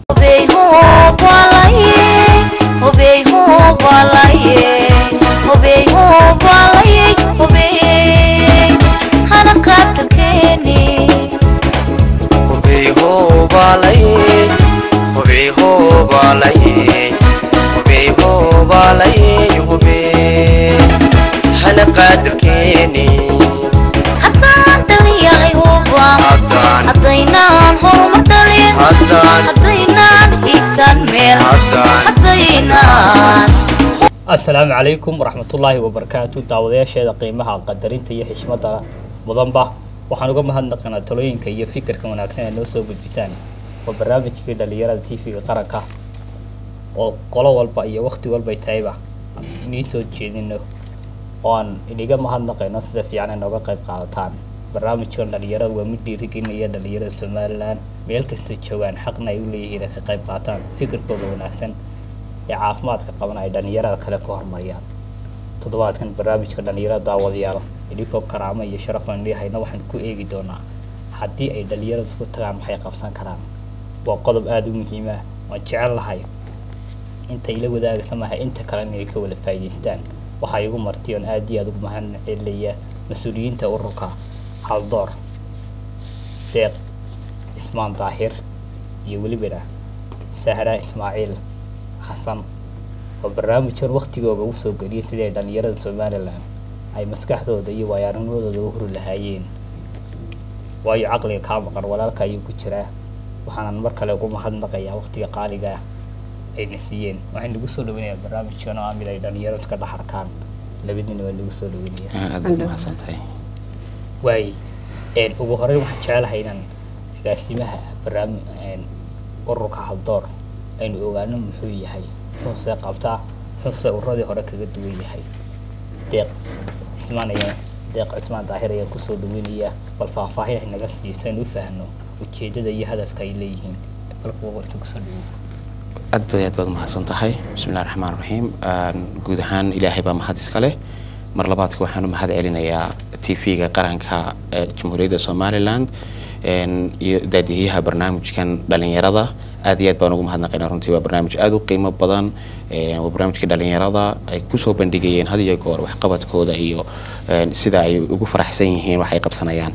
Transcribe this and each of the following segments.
hadaynaan horumar dhalin hadaynaan hiigsan meel hadaynaan asalaamu calaykum waraxmatullaahi wabarakaatu daawadayaasheeda qiimaha qadarinta iyo xishmada mudanba waxaan uga mahadnaqanaa talooyinka iyo fikirka wanaagsan ee noo soo gudbisaan waa barnaamijkii dhalinyarada tv-ga qaranka oo qolo walba iyo waqti walbay tahayba inii soo jeedino oo aan iniga mahadnaqayno sida fiican ay nooga qayb qaadataan barnaamijkan dhalinyarada waa mid dhiirigelinaya dhalinyarada somalilan meel kasta joogaan xaqna ay u leeyihiin ay ka qayb qaataan fikirkooda wanaagsan ee caafimaadka qaban ay dhalinyarada kale ku horumariyaan toddobaadkan barnaamijka dhalinyarada daawadayaal idinkoo karaamo iyo sharaf aan leehayna waxaan ku eegi doonaa haddii ay dhalinyarada isku tagaan maxay qabsan karaan waa qodob aada u muhiim ah waan jecel lahay inta ila wadaagaysa maaha inta kale inay ka wada faa'iidaystaan waxaa igu marti oon aada iyo aada ugu mahad celinaya mas-uuliyiinta ururka haldoor deeq ismaan daahir iyo welibana sahra ismaaciil xasan oo barnaamijkan waktigooga u soo geliyay sidii ay dhalinyarada somalilan ay maskaxdooda iyo waayaarnimadooda u huri lahaayeen waayo caqliga kaa maqan walaalka ayuu ku jiraa waxaanan mar kale ugu mahadnaqayaa waqtiga qaaliga ah ayna siiyeen waxay nagu soo dhaweynayaa barnaamijkan oo amid ay dhalinyaradu iska dhex arkaan labadiina waa nagu soo dhaweynaya waay ugu horeyn waxaan jecelahay inaan agaasimaha barnaami ururka haldoor aynu ogaano muxuu yahay muxuuse qabtaa muxuuse ururadii hore kaga duwan yahay deeq cismaan ayaan deeq cismaan daahir ayaan kusoo dhaweynayaa bal faahfaahin ay naga siiyo si aynu u fahno ujeedada iyo hadafka ay leeyihiin balka warta kusoo dhaweey aad bay aad baad umahadsan tahay bismillahi raxmaan raxiim guud ahaan ilaahay baa mahad iska leh mar labaadka waxaan u mahad celinayaa t v-ga qaranka ee jamhuuriyadda somaliland iyo daadiyaha barnaamijkan dhalinyarada aad iyo aad baan ugu mahadnaqaynaa runtii waa barnaamij aada u qiimo badan waa barnaamijkii dhalinyarada ay kusoo bandhigayeen had iyo goor waxqabadkooda iyo sida ay ugu faraxsan yihiin wax ay qabsanayaan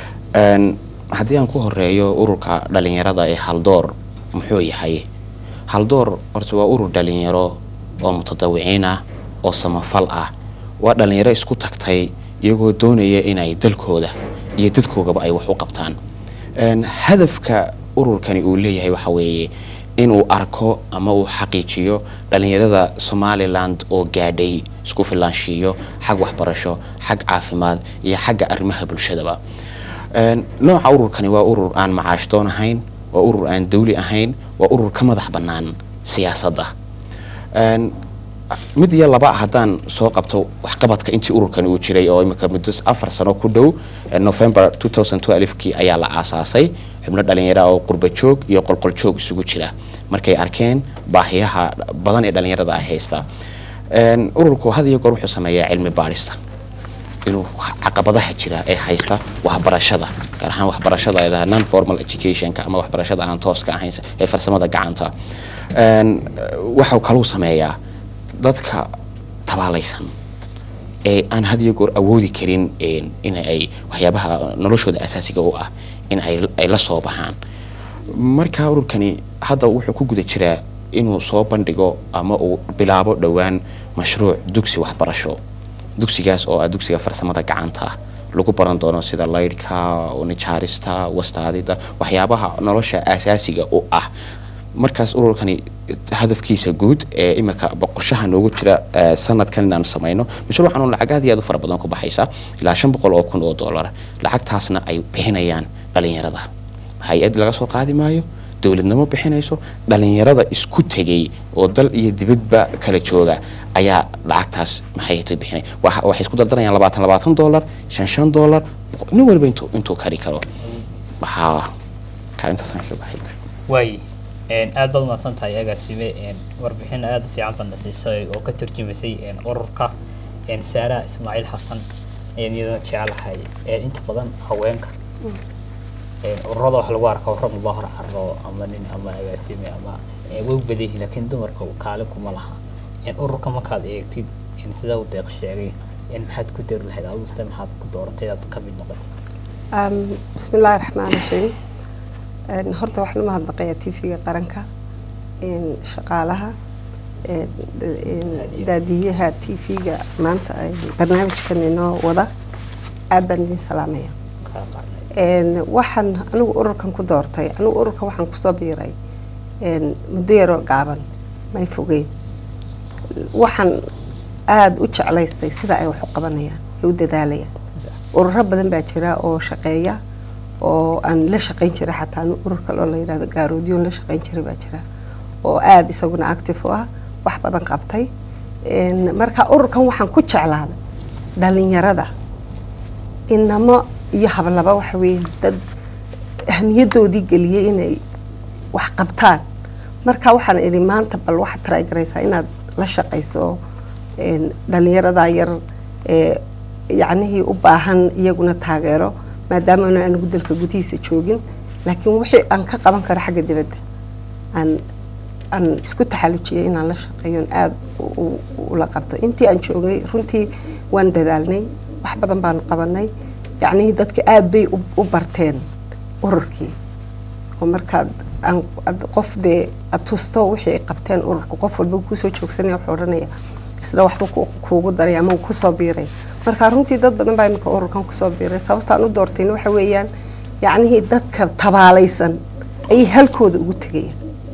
haddii aan ku horeeyo ururka dhalinyarada ee haldoor muxuu yahay haldoor horta waa urur dhalinyaro oo mutadawiciin ah oo samafal ah waa dhalinyaro isku tagtay iyagoo doonaya inay dalkooda iyo dadkoogaba ay wax u qabtaan hadafka ururkani uu leeyahay waxa weeye inuu arko ama uu xaqiijiyo dhalinyarada somaliland oo gaadhay isku filaanshiiyo xag waxbarasho xag caafimaad iyo xagga arrimaha bulshadaba nooca ururkani waa urur aan macaashdoon ahayn waa urur aan dawli ahayn waa urur ka madax bannaan siyaasadda mid iyo laba haddaan soo qabto waxqabadka intii ururkani uu jiray oo imika muddo afar sano ku dhow november kii ayaa la aasaasay xubno dhalinyara oo qurba joog iyo qolqol joog isugu jira markay arkeen baahiyaha badan ee dhalinyarada ay haysta ururku had iyo goor wuxuu sameeyaa cilmi baadhista inuu caqabadaha jira ee haysta waxbarashada gaar ahaan waxbarashada non formal educationka ama waxbarashada aan tooska ahayn ee farsamada gacanta waxau kaluu sameeyaa dadka tabaalaysan ee aan had iyo goor awoodi karin in ay waxyaabaha noloshooda asaasiga u ah in ay la soo baxaan marka ururkani hadda wuxuu ku guda jiraa inuu soo bandhigo ama uu bilaabo dhowaan mashruuc dugsi waxbarasho dugsigaas oo ah dugsiga farsamada gacanta lagu baran doono sida laydhka nijaarista wastaadida waxyaabaha nolosha asaasiga u ah markaas ururkani hadafkiisa guud ee imika boqoshaha noogu jira sanadkan inaanu samayno mashruucan lacag aad iyo aad u fara badan ku baxaysa ilaa shan boqol oo kun oo dollar lacagtaasna ay bixinayaan dhalinyarada hay-ad laga soo qaadi maayo dowladnimo bixinayso dhalinyarada isku tegay oo dal iyo dibadba kala jooga ayaa lacagtaas maxay bixinay waxay isku dardanayaan labaatan labaatan dollar shan shan dollar nin walba intuu intuu kari karo waxaa kaalintaasaan kaga baxay waay aad baad umahadsan tahay agaasime warbixin aada u fiican baad na siisay oo ka tarjumaysay ururka saara ismaaciil xasan ayaan iyadana jecelahay inta badan haweenka een, ururada wax lagu arkaa rag loo hor caro ama nin ama agaasime ama ee, way u badan yihiin laakiin dumarka kaalin kuma laha een, ururka markaad eegtid een, sida uu deeq sheegay een, maxaad ku dari lahayd adigu sida maxaad ku dooratay inaad ka mid noqotid Um, bismi illaahi raxmaan raxiim Een, horta waxaan u mahadnaqayaa tv-ga qaranka een, shaqaalaha een, een, daadiyaha tv-ga maanta ay barnaamijkan inoo wada aad baan idin salaamaya kaa qaarnay Een, waxaan anigu ururkan ku doortay anigu ururkan waxaan kusoo biiray een, muddo yaroo gaaban may fogeyn waxaan aada u jeclaystay sida ay wax u qabanayaan ay u dadaalayaan ururo badan baa jira oo shaqeeya oo aan la shaqayn jiray xataa anu urur kale oo la yidhahdo gaaroodiyoon la shaqayn jiray baa jira oo aada isaguna active u ah wax badan qabtay Een, marka ururkan waxaan ku jeclaaday dhalinyarada inamo iyo hablaba waxa weeye dad ahmiyadoodii geliyey inay wax qabtaan marka waxaan idhi maanta bal waxaad try garaysaa inaad la shaqayso een, dhalinyarada yar ee yacnihii u baahan iyaguna taageero maadaama aan anigu dalka gudihiisa joogin laakiin wixii aan ka qaban karo xagga dibadda aan aan isku taxallujiyay inaan la shaqeeyo oon aada u- u- ula qabto intii aan joognay runtii waan dadaalnay wax badan baanu qabanay yacnihii dadka aada bay u- u barteen ururkii oo markaad aan ad- qof dee aad tusto wixii ay qabteen ururka qof walba kusoo joogsanaya wuxuu odhanaya isna waxba ku- kuugu daray ama uu kusoo biiray marka runtii dad badan baa imika ururkan kusoo biiray sababtaan u doortayna waxa weeyaan yacnihii dadka tabaalaysan ayay halkooda ugu tegayaan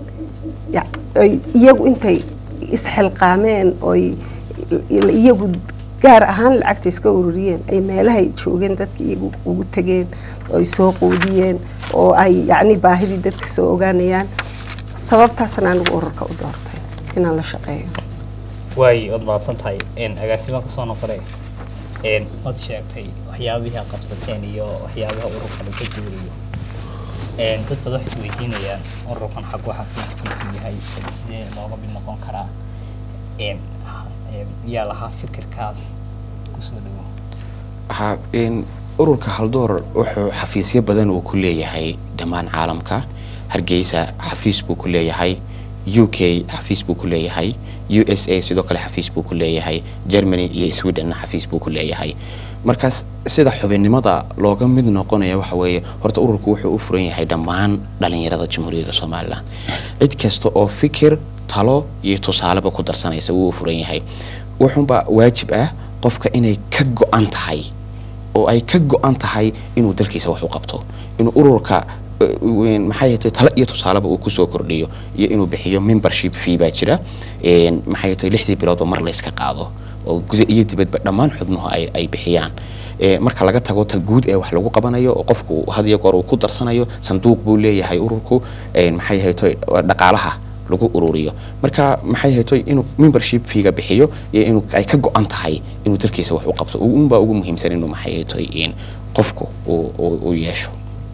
ya- ay iyagu intay isxilqaameen oy iyagu gaar ahaan lacagta iska ururiyeen ay meelahay joogeen dadka iyagu ugu tegeen oo ay soo quudiyeen oo ay yacni baahidii dadka soo ogaanayaan sababtaasna anigu ururka u doortay inaan la shaqeeyo waay waad mahadsan tahay een, agaasimaan kasoo noqonay een, waad sheegtay waxyaabihii aad qabsateen iyo waxyaabaha ururkan uu ka duulayo een, dad badan waxay isweydiinayaan ururkan xag waxa fiiskiisu yahay sidee looga mid noqon karaa een, een, yaa lahaa fikirkaas kusoo dhawo ha in ururka haldoor wuxuu xafiisyo badan uu ku leeyahay dhammaan caalamka hargeysa xafiis buu ku leeyahay u k xafiis buu ku leeyahay u s a sidoo kale xafiis buu ku leeyahay germany iyo swedenna xafiis buu ku leeyahay markaas sida xubinnimada looga mid noqonaya waxa weeye horta ururku wuxuu u furan yahay dhammaan dhalinyarada jamhuuriyadda somalilan cid kasta oo fikir talo iyo tusaaleba ku darsanaysa wuu u furan yahay wuxuunba waajib ah qofka inay ka go-an tahay oo ay ka go-an tahay inuu dalkiisa wax u qabto inuu ururka eh, weyn- maxay ahayd talo iyo tusaaleba uu kusoo kordhiyo iyo inuu bixiyo membership fee baa jira een, maxay ahayd lixdii biloodba mar layska qaado oo guda iyo dibadba dhammaan xubnuhu ay, ay bixiyaan Ee, marka laga tago ta guud ee wax lagu qabanayo oo qofku had iyo goor uu ku darsanayo sanduuq buu leeyahay ururku een, maxay ahayd dhaqaalaha lagu ururiyo marka maxay hayto inuu membership fiiga bixiyo iyo inuu ay ka go-an tahay inuu dalkiisa wax u qabto unbaa ugu muhiimsan inuu maxay hayto in qofku uu uu- uu yeesho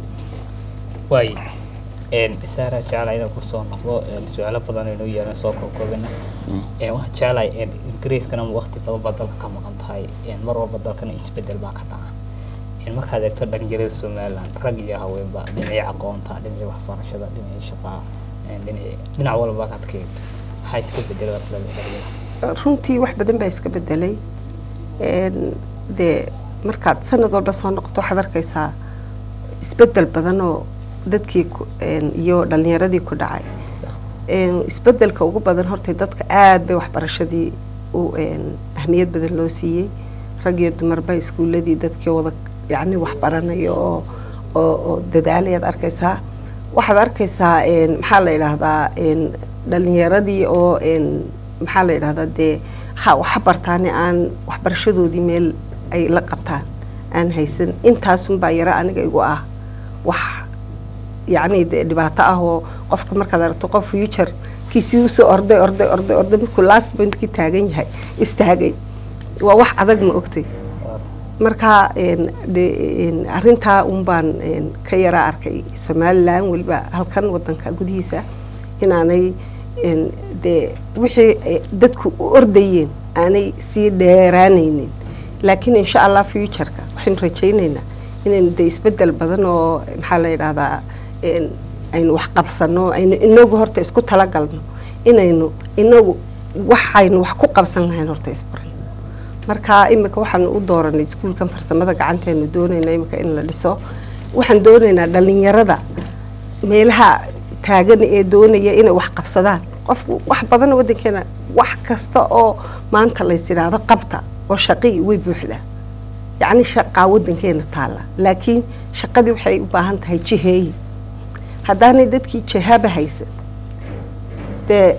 waay een, saara jeclaa inaan kusoo noqdo een, su-aalo badan aynu yeelan soo koobkoobina Een, waxaan jeclahay een, ingiriiskana waqti badan baa dalka ka maqan tahay een, mar walba dalkana isbedel baa ka dhaca Een, markaad eegto dhalinyarada somaliland rag iyo haweenba dhinacii aqoonta dhinacii waxbarashada dhinacii shaqaa een, dhinacii dhinac walba kaad ka eegto maxaa iska bedeladaa sida dhalinyarada runtii wax badan baa iska bedelay Een, dee markaad sanad walba soo noqoto waxaad arkaysaa isbedel badan oo dadkii ku- een, iyo dhalinyaradii ku dhacay Een, isbedelka ugu badan horta dadka aad bay waxbarashadii u een, ahmiyad badan loo siiyey rag iyo dumarba iskuuladii dadkii wada yacni waxbaranayo oo oo oo dadaalayaad arkaysaa waxaad arkaysaa een, maxaa la yidhaahdaa een, dhalinyaradii oo een, maxaa la yidhahdaa dee ha waxa bartaane aan waxbarashadoodii meel ay la qabtaan aan haysan intaasunbaa yaro aniga igu ah wax yacni dee dhibaato ah oo qofka markaad aragto qof future kiisii usoo orday orday orday orday markuu last pointkii taagan yahay istaagay waa wax adag ma ogtay marka een, de- een, arrintaa un baan een, ka yara arkay somalilan weliba halkan wadanka gudihiisa inaanay een, dee wixii ay dadku u ordayeen aanay sii dheeraanaynin laakiin insha allah futureka waxaynu rajaynaynaa inaynu dee isbedel badan oo maxaa la yidhahdaa een, aynu wax qabsano aynu inagu horta isku talagalno inaynu inagu waxaynu wax ku qabsan lahayn horta isbarno marka imika waxaan u dooranay iskuulkan farsamada gacanteenu doonayna imika in la dhiso waxaan doonaynaa dhalinyarada meelaha taagan ee doonaya inay wax qabsadaan qofku wax badan wadankeena wax kasta oo maanta lays yidhaahdo qabta oo shaqii way buuxdaa yacni shaqaa wadankeena taalla laakiin shaqadii waxay u baahan tahay jiheeyi haddaanay dadkii jihaaba haysan dee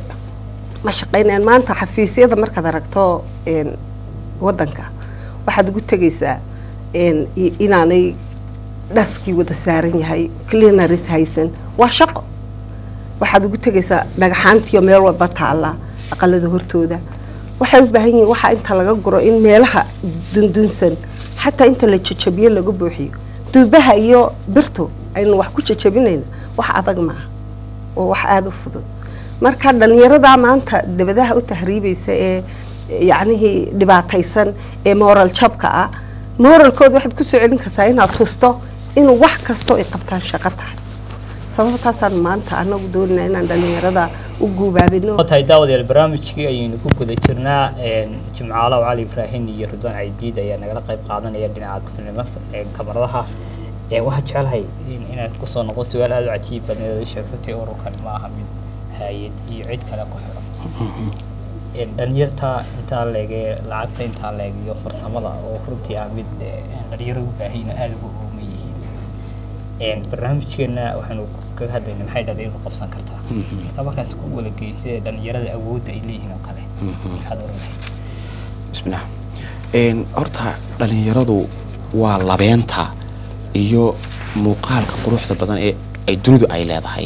ma shaqaynayaan maanta xafiisyada markaad aragto een, wadanka waxaad ugu tegaysaa een, i- inaanay dhaskii wada saaran yahay cleanaris haysan waa shaqo waxaad ugu tegaysaa dhagaxaantiyo meel walba taalla aqalada hortooda waxay u baahan yihiin waxaa inta laga guro in meelaha dundunsan xataa inta la jajabiyo laga buuxiyo duubaha iyo birtu aynu wax ku jajabinayna wax adag maaha oo wax aada u fudud marka dhalinyaradaa maanta dabadaha u tahriibaysa ee yacnihii dhibaataysan ee moral jabka ah moralkooda waxaad ku soo celin kartaa inaad tusto inuu wax kastoo ay qabtaan shaqo tahay sababtaasaan maanta anagu doonayna inaan dhalinyarada u guubaabino waa tahay daawadayaal barnaamijkii ayaynu ku guda jirnaa een, jimcaalaw cali ibraahin iyo ridwaan caydiid ayaa nagala qayb qaadanaya dhinaca kafilnimo ee kamaradaha Een, waxaan jecelahay in- inaad kusoo noqon su-aal aada u cajiib badan inaad ii sheegtay ururkan ma aha mid hay-ad iyo cid kale ku xiran Een, dhalinyarta intaa leege lacagta intaa leeg iyo farsamada oo runtii ah mid eh, dhalinyaro u baahan yihiin oo aada ugu ooman yihiin Een, barnaamijkeena waxaanu kaga hadlaynaa maxay dhalinyaradu qabsan kartaa marka markaas ku wala geysay dhalinyarada awoodda ay leeyihiin oo kale maxaad oran lahayd bismillah een horta dhalinyaradu waa labeenta iyo muuqaalka quruxda badan ee ay dunidu ay leedahay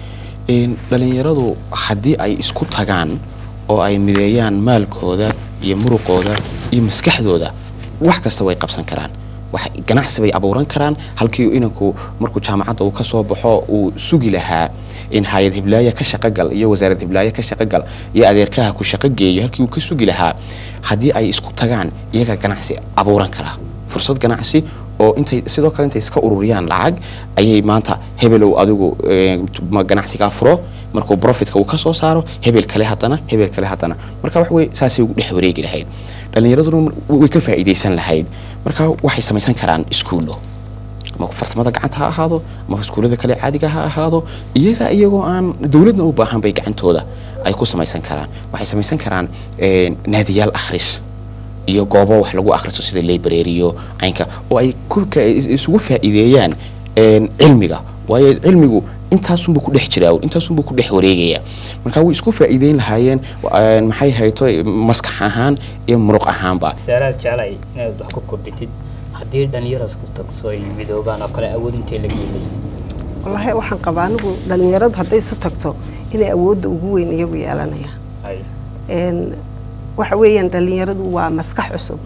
een dhalinyaradu haddii ay isku tagaan oo ay mideeyaan maalkooda iyo muruqooda iyo maskaxdooda wax kasta way qabsan karaan wax ganacsi bay abuuran karaan halkii inanku markuu jaamacadda uu ka soo baxo uu sugi lahaa in hay-ad hiblaaye ka shaqogal iyo wasaarad hiblaaye ka shaqogal iyo adeerkaha ku shaqo geeyo halkii uu ka sugi lahaa haddii ay isku tagaan iyaga ganacsi abuuran karaa fursad ganacsi oo intay sidoo kale intay iska ururiyaan lacag ayay maanta hebelow adigu eh, ma ganacsigaa furo markuu profitka uu ka soo saaro hebel kale haddana hebel kale haddana marka wax wey saasay ugu dhex wareegi lahayd dhallinyaraduna way ka faa'iidaysan lahayd marka waxay samaysan karaan iskuullo ama farsamada gacanta ha ahaado ama iskuullada kale caadiga ha ahaado iyaga iyagoo aan dowladna u baahan bay gacantooda ay ku samaysan karaan waxay samaysan karaan eh, naadiyaal akhris iyo goobo wax lagu akhristo sida library iyo caynka oo ay ku ka- is- isugu faa'iideeyaan een, cilmiga waayo cilmigu intaasunbuu ku dhex jiraa intaasunbuu ku dhex wareegaya marka way isku faa'iideyn lahaayeen een, maxay hayto maskax ahaan iyo muruq ahaanba saalaad jeclay inaad wax ku kordhitid haddii dhalinyaro isku tagso ay midoobaan oo kale awood intee laga leeyihin wallaahi waxaan qabaa anigu dhalinyaradu hadday isu tagto inay awoodda ugu weyn iyagu yeelanayaan ay een waxa weeyaan dhalinyaradu waa maskax cusub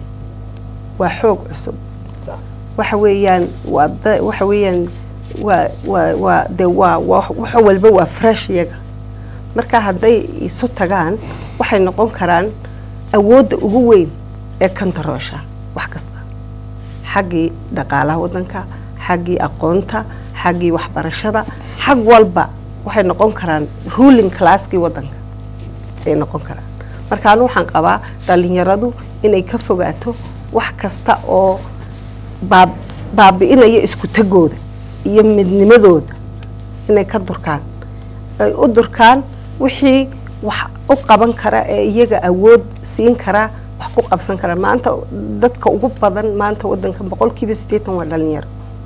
waa xoog cusub sax waxa weeyaan waa da- waxa weeyaan waa waa waa de waa waa- wax walba waa fresh iyaga marka hadday isu tagaan waxay noqon karaan awoodda ugu weyn ee kantaroosha wax kasta xaggii dhaqaalaha wadanka xaggii aqoonta xaggii waxbarashada xag walba waxay noqon karaan ruling classkii wadanka ay noqon karaan marka anu waxaan qabaa dhalinyaradu inay ka fogaato wax kasta oo baab- baabi'inaya isku tagooda iyo midnimadooda inay ka durkaan ay u durkaan wixii wax u qaban kara ee iyaga awood siin kara wax ku qabsan kara maanta dadka ugu badan maanta wadankan boqolkiiba siddeetan waa dhalinyaro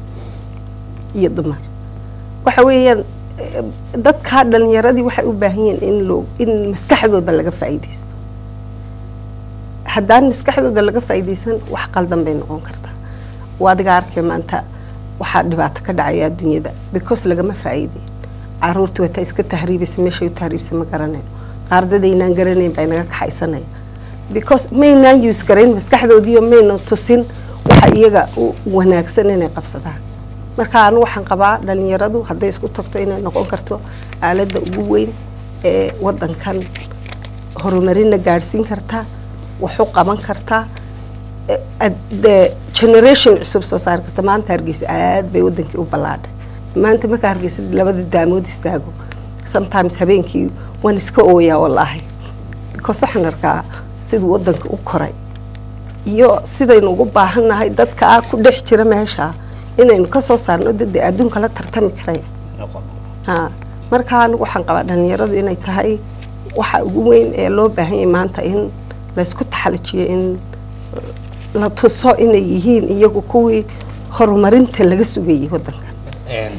iyo dumar waxa weeyaan eh, dadka dhalinyaradii waxay u baahan yihiin in loo in maskaxdooda laga faa'iidaysto haddaan maskaxdooda laga faa'iidaysan wax qaldan bay noqon kartaa waa adiga arkay maanta waxaa dhibaato ka dhacaya adduunyada because lagama faa'iidayn caruurta wata iska tahriibaysa meeshay u tahriibsa ma garanayno qaardadaynaan garanayn baa inaga kaxaysanaya because maynaan use garayn maskaxdoodiiyo mayna tusin waxa iyaga u wanaagsan inay qabsadaan marka anu waxaan qabaa dhalinyaradu hadday isku tagto inay noqon karto aaladda ugu weyn ee wadankan horumarina gaadhsiin karta wax u qaban kartaa e- ad- dee generation cusub soo saari karta maanta hargeysa aad bay wadankii u ballaadhay maanta markaa hargeysa labada daamood istaago sometimes habeenkii waan iska ooyaa wallaahi because waxaan arkaa siduu wadanka u koray iyo sidaynu ugu baahannahay dadka ku dhex jira meesha inaynu ka soo saarno dade adduunka la tartami karaya noqon ha marka anigu waxaan qabaa dhalinyaradu inay tahay waxa ugu weyn ee loo baahan yahay maanta in laysku taxalijiyo in la tuso inay yihiin iyagu kuwii horumarinta laga sugayay wadankan Een,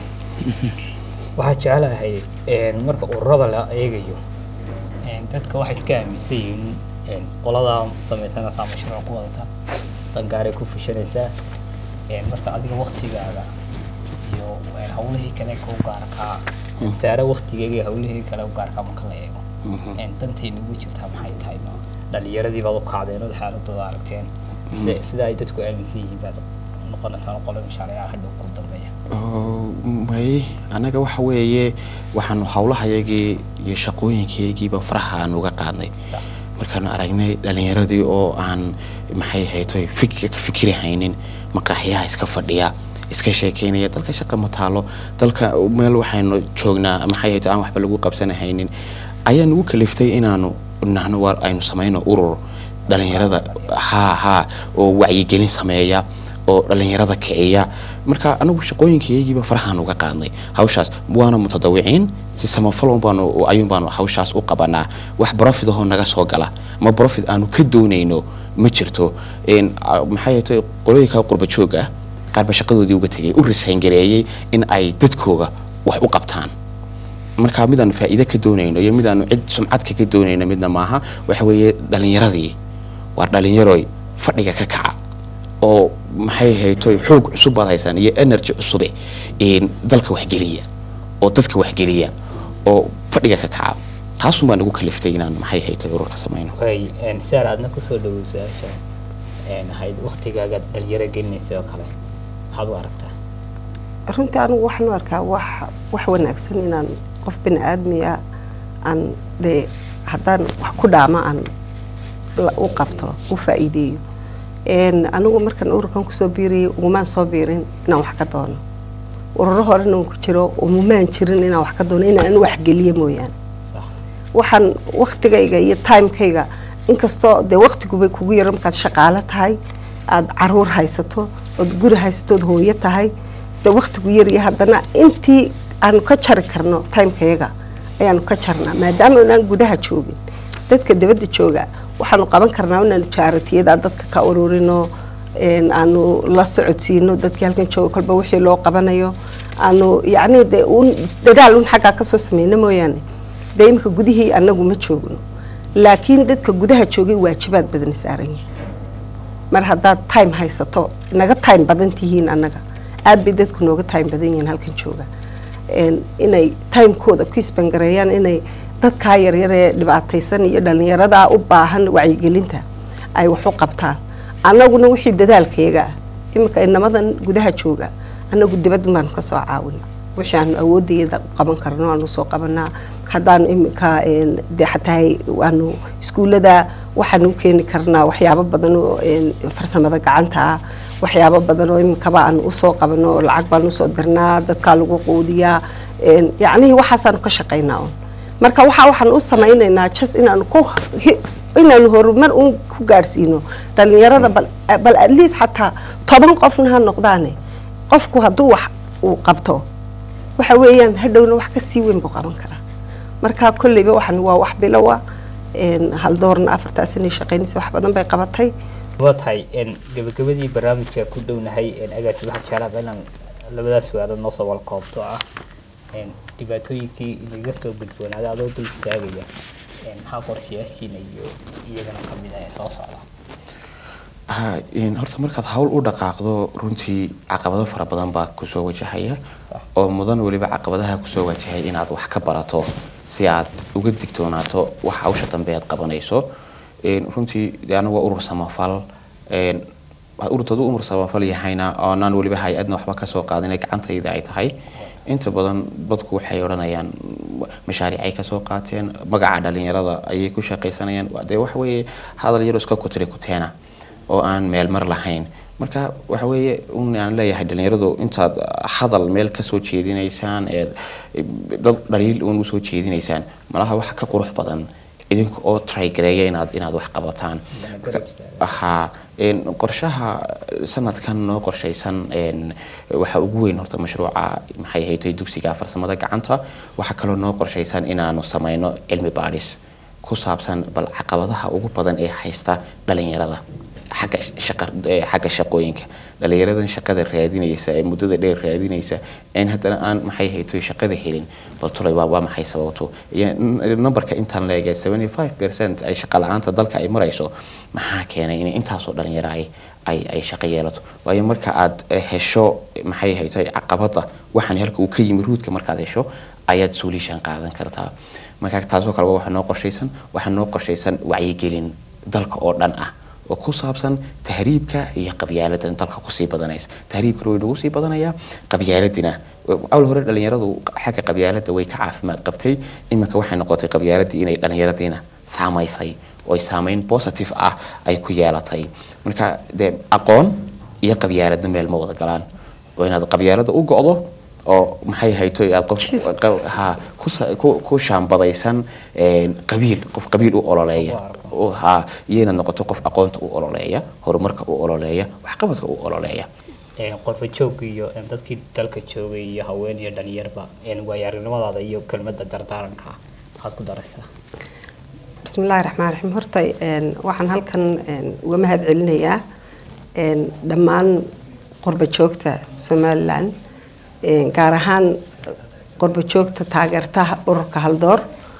waxaa jecelahay een, marka ururada la eegayo een, dadka waxay iska aaminsan yihiin een, qolada samaysanaysaa mashruuc ku wadata dangaaray ku fushanaysaa een, marka adiga waktigaaga iyo een, hawlihii kale ku gaarkaa saare waktigeyga iyo hawlihii kale u gaarkaa marka la eego een, dantayna ugu jirtaa maxay tahay no dhalinyaradii baad u kacdeen ood xaaladooda aragteen si- sida ay dadku aaminsan yihiin baad noqonaysaan qolo mashaariica hadhow ku dambeeya Oo, may anaga waxa weeye waxaanu hawlahayagii iyo shaqooyinkaygiiba faraha aan uga qaadnay markaanu aragnay dhalinyaradii oo aan maxay haytoy fik ka fikri haynin maqaaxyaha iska fadhiya iska sheekeynaya dalka shaqa ma taalo dalka meel waxaynu joognaa maxay hayto aan waxba lagu qabsanahaynin ayaa nagu kaliftay inaanu nahno waar aynu samayno urur dhalinyarada haa haa oo wacyigelin sameeya oo dhalinyarada kiciya marka anagu shaqooyinkaygiiba farahaan uga qaadnay hawshaas waana mutadawiciin si samafalon baanu ayuun baanu hawshaas u qabanaa wax profit ahoo naga soo gala ma profit aanu ka doonayno ma jirto Een, a- maxay tahay qolooyinka qurba joog ah qaarba shaqadoodii uga tegay u risaangareeyey in ay dadkooga wax u qabtaan marka midaanu faa'iido ka doonayno iyo midaanu cid sumcad kaga doonayno midna maaha waxa weeye dhalinyaradii waa dhalinyaroy fadhiga ka kaca oo maxay haytoy xoog cusub baad haysaan iyo energy cusube een, dalka waxgeliya oo dadka waxgeliya oo fadhiga ka kaca taasun baa nagu kaliftay inaan maxay haytoy ururka samayno way een, saar aadna kusoo dhawow su-aasha een, ahayd waktigaaga dhalinyaro gelinaysa oo kale maxaad u aragtaa runtii anigu waxaan u arkaa wax wax wanaagsan inaan qof bini aadmiya aan dee haddaan wax ku dhaama aan la- u qabto u faa'iideeyo Een, anigu markaan ururkan kusoo biiriyay ugumaan soo biirin inaan wax ka doono ururo horena uun ku jiro umumaan jirin inaan wax ka doono inaan wax geliyo mooyaane sax waxaan waktigayga iyo timekayga inkastoo dee waktiguba kugu yaro markaad shaqaalo tahay aada caruur haysato ood guri haysato ood hooyo tahay dee waktigu yarya haddana intii aanu ka jari karno timekayaga ayaanu ka jarnaa maadaama inaan gudaha joogin dadka dibadda jooga waxaanu qaban karnaa inaanu jaaratiyada dadka ka ururino een, aanu la socodsiino dadkii halkan jooga kolba wixii loo qabanayo aanu yacni dee uun dadaal un xaggaa kasoo sameyno mooyaane dee imika gudihii anagu ma joogno laakiin dadka gudaha joogay waajibaad badan saaran yahay mar haddaad time haysato naga time badan tihiin annaga aad bay dadku nooga time badan yihiin halkan jooga Een, inay timekooda ku isbangareeyaan inay dadkaa yaryar ee dhibaataysan iyo dhalinyaradaa u baahan wacyigelinta ay wax u qabtaan annaguna wixii dadaalkayaga ah iminka inamadan gudaha jooga annagu dibadda baanu ka soo caawina wixii aanu awoodayada qaban karno aanu soo qabanaa haddaanu iminka een, dee xataa waanu iskuullada waxaanu u keeni karnaa waxyaabo badan oo een, farsamada gacanta ah waxyaabo badan oo iminkaba aan usoo qabano oo lacag baan usoo dirnaa dadkaa lagu quudiyaa een, yacnihii waxaasaanu ka shaqaynaa un marka waxa waxaan u samaynaynaa jas inaanu ku hi- inaanu horumar un ku gaadhsiino dhalinyarada bal bal at least xataa toban qofna ha noqdaane qofku hadduu wax uu qabto waxa weeyaan hadhowna wax ka sii weyn buu qaban karaa marka kolleyba waxaan waa wax bilowa een, haldoorna afartaas inay shaqaynaysa wax badan bay qabatay waa tahay een, gabagabadii barnaamijka ku dhownahay een, agaasi waxaa jeclaaba inaan labadaas su-aalood noo soo walkoobto ah een, dhibaatooyinkii inaga soo gudboonaaday adoo dul istaagaya een, maxaa qorshayaashiina iyo iyagana ka mid ah ee soo socda Ha, een, horta markaad hawl u dhaqaaqdo runtii caqabado fara badan baa kusoo wajahaya Sax. oo mudan weliba caqabadaha kusoo wajahay inaad wax ka barato si aad uga digtoonaato wax hawsha dambe aad qabanayso Een, runtii de anigu waa urur samafal een, waa urur dad u umur samafal yahayna oonaan weliba hay-adna waxba kasoo qaadinay gacantayda ay tahay inta badan dadku waxay odhanayaan mashaariic ay kasoo qaateen magaca dhalinyarada ayay ku shaqaysanayaan Waa- dee waxa weeye hadal yaro iska kutiri kuteena oo aan meel mar lahayn marka waxa weeye un aan leeyahay dhalinyaradu intaad hadal meel ka soo jeedinaysaan ee dad dhaliil uun usoo jeedinaysaan malaha waxa ka qurux badan idinka oo trygareeya inaad inaad wax qabataan ahaa een, qorshaha sanadkan noo qorshaysan een, waxa ugu weyn horta mashruuca maxay ahayd dugsiga farsamada gacanta waxaa kaloo noo qorshaysan inaanu sameyno cilmi baadhis ku saabsan bal caqabadaha ugu badan ee haysta dhalinyarada xagga shaqa ee xagga shaqooyinka dhalinyaradan shaqada raadinaysa ee muddada dheer raadinaysa in haddana aan maxay hayto shaqada helin bal tulay waa waa maxay sababto iyo n- numberka intaan leegay 75% ay shaqa la-aanta dalka ay marayso maxaa keenay in intaasoo dhalinyaro ay ay ay shaqo yeelato waayo marka aad eh, hesho maxay hayto caqabada waxaan halka uu ka yimi ruudka markaad hesho ayaad solution qaadan kartaa marka taasoo kale waxaa noo qorshaysan waxaa noo qorshaysan wacyigelin dalka oo dhan ah oo ku saabsan tahriibka iyo qabyaalada dalka kusii badanaysa tahriibkana way nagu sii badanayaa qabyaaladina awal hore dhalinyaradu xagga qabyaalada way ka caafimaad qabtay iminka waxay noqotay qabyaaladii inay dhalinyaradiina saamaysay oo ay saameyn positive ah ay ku yeelatay marka dee aqoon iyo qabyaaladna meel ma wada galaan oo inaad qabyaalada u go'do oo maxay hayto aad qof qa- ha ku sa- ku- ku shaambadaysan een, qabiil qof qabiil u ololeeya oo ha iyo inaad noqoto qof aqoonta u ololeeya horumarka u ololeeya waxqabadka u ololeeya een, qorba joog iyo een, dadkii dalka joogay iyo haween iyo dhalinyarba een, waayo-aragnimadaada iyo kelmadda dardaaranka waxaad ku daraysaa bismillaahi raxmaan raxiim horta een, waxaan halkan een, uga mahad celinayaa een, dhammaan qurba joogta somalilan een, gaar ahaan qurba joogta taageerta ururka haldoor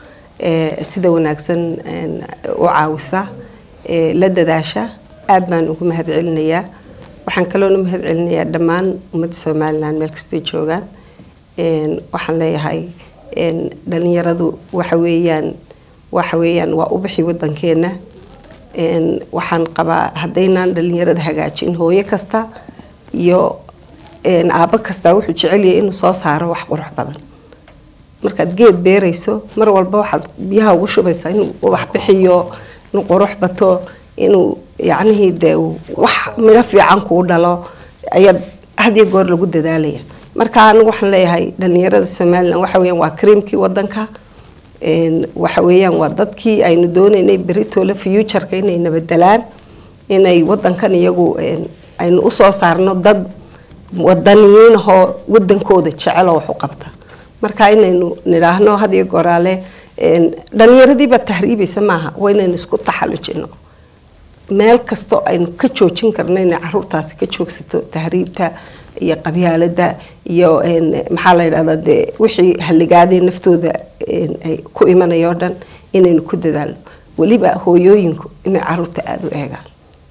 ee sida wanaagsan een, u caawisa ee la dadaasha aad baan ugu mahad celinayaa waxaan kaloona mahad celinayaa dhammaan ummadda somalilan meel kastay joogaan een, waxaan leeyahay een, dhalinyaradu waxa weeyaan waxa weeyaan waa u bixi wadankeena een, waxaan qabaa haddaynaan dhalinyarada hagaajin hooyo kasta iyo een, aabbo kasta wuxuu jecel yahay inuu soo saaro wax qurux badan markaad geed beerayso mar walba waxaad biyaha ugu shubaysaa inuu wax bixiyo inuu qurux bato inuu yacnihii dee uu wax midho fiican kuu dhalo ayaad had iyo goor lagu dadaalaya marka anigu waxaan leeyahay dhalinyarada somalilan waxa weeyaan waa creamkii wadanka een, waxa weeyaan waa dadkii aynu doonaynay beritoola futureka inay nabadelaan inay wadankan iyagu een, aynu usoo saarno dad wadaniyiin ahoo wadankooda jecel oo wax u qabta marka inaynu nidhaahno had iyo goraale een, dhalinyaradiiba tahriibaysa maaha waa inaynu isku taxallujino meel kastoo aynu ka joojin karno inay caruurtaasi ka joogsato tahriibta iyo qabyaalada iyo een, maxaa la yidhahdaa dee wixii halligaadee naftooda een, ay ku imanaya oo dhan inaynu ku dadaalno weliba hooyooyinku inay caruurta aada u eegaan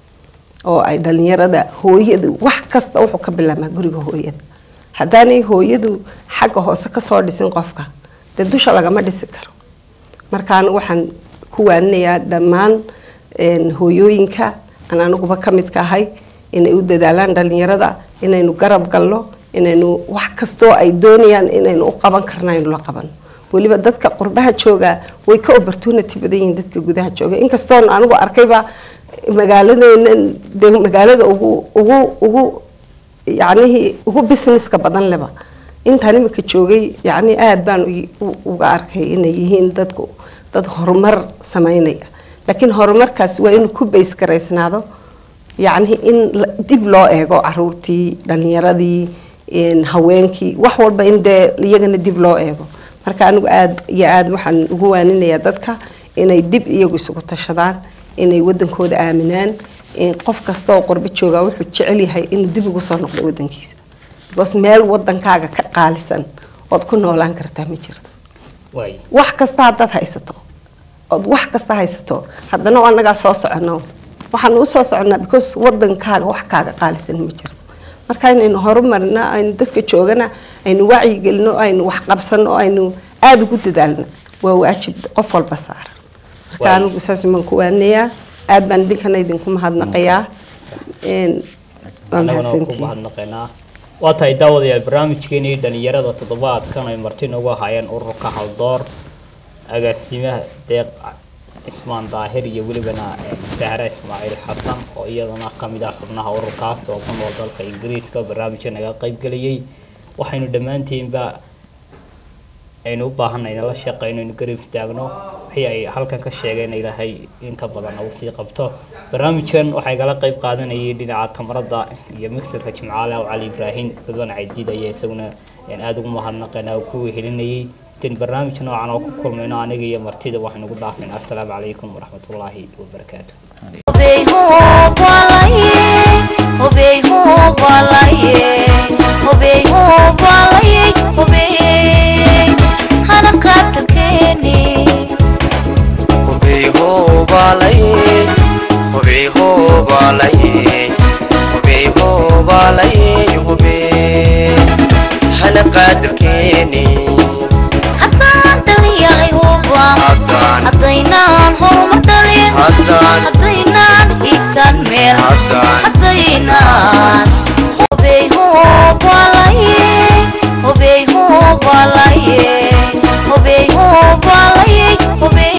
oo ay dhalinyarada hooyadu wax kasta wuxuu ka bilaabmaa guriga hooyada haddaanay hooyadu xagga hoose kasoo dhisin qofka dee dusha lagama dhisi karo marka anigu waxaan ku waaninayaa dhammaan een, hooyooyinka aan aniguba ka midka ahay inay u dadaalaan dhalinyarada inaynu garab galno inaynu wax kastoo ay doonayaan inaynu u qaban karna aynu la qabano weliba dadka qurbaha jooga way ka opportunity badan yihiin dadka gudaha jooga inkastoon anigu arkayba magaaladeena dee magaalada ugu ugu ugu yacnihii ugu businesska badan leba intaan imika joogay yacni aada baan u- u- uga arkay inay yihiin dadku dad horumar sameynaya laakiin horumarkaas waa inuu ku bays garaysnaado yacni in la- dib loo eego caruurtii dhalinyaradii een, haweenkii wax walba in dee iyagana dib loo eego marka anigu aada iyo aada waxaan ugu waaninayaa dadka inay dib iyagu isugu tashadaan inay wadankooda aaminaan in qof kasta oo qurbo jooga wuxuu jecel yahay inuu dib ugu soo noqdo wadankiisa because meel wadankaaga ka qaalisan ood ku noolaan kartaa ma jirto waay wax kasta haddaad haysato ood wax kasta haysato haddana waa annagaa soo socono waxaan u soo soconaa because wadankaaga wax kaaga qaalisan ma jirto marka inaynu horumarna aynu dadka joogana aynu wacyigelino aynu wax qabsano aynu aada ugu dadaalno waa waajib qof walba saaran marka Waay. anigu saas baan ku waanayaa aada baan idinkana idinku mahadnaqayaa Een, waa annaguna waan ku mahadsantihiin mahadnaqaynaa waa tahay daawadayaal barnaamijkeenii dhalinyarada toddobaadkan ay marti noogu ahaayeen ururka haldoor agaasimaha deeq cismaan daahir iyo welibana sahre ismaaciil xasan oo iyadana kamid ah xubnaha ururkaas oo ku nool dalka ingiriiska barnaamijka naga qayb geliyey waxaynu dhammaantiinba aynu u baahanay inala shaqeyno inu garab istaagno wixii ay halkan ka sheegeen ilaahay inta badan uu sii qabto barnaamijkan waxaa igala qayb qaadanayay dhinaca kamarada iyo mixturka jimcaale aw cali ibraahim ridwan cadiid ayaa isaguna aada ugu mahadnaqeen ku helinayay intan barnaamij noocan oo ku kulmayno aniga iyo martida waxaynu ugu dhaafayna assalaamu calaykum waraxmatullaahi wabarakaatu Obey hope walaye, obey hope walaye, obey hope walaye, obey hana qatarkeeni. Hubey hoobalaye, hubey hoobalaye, hubey hoobalaye, hubey hana qadarkeeni.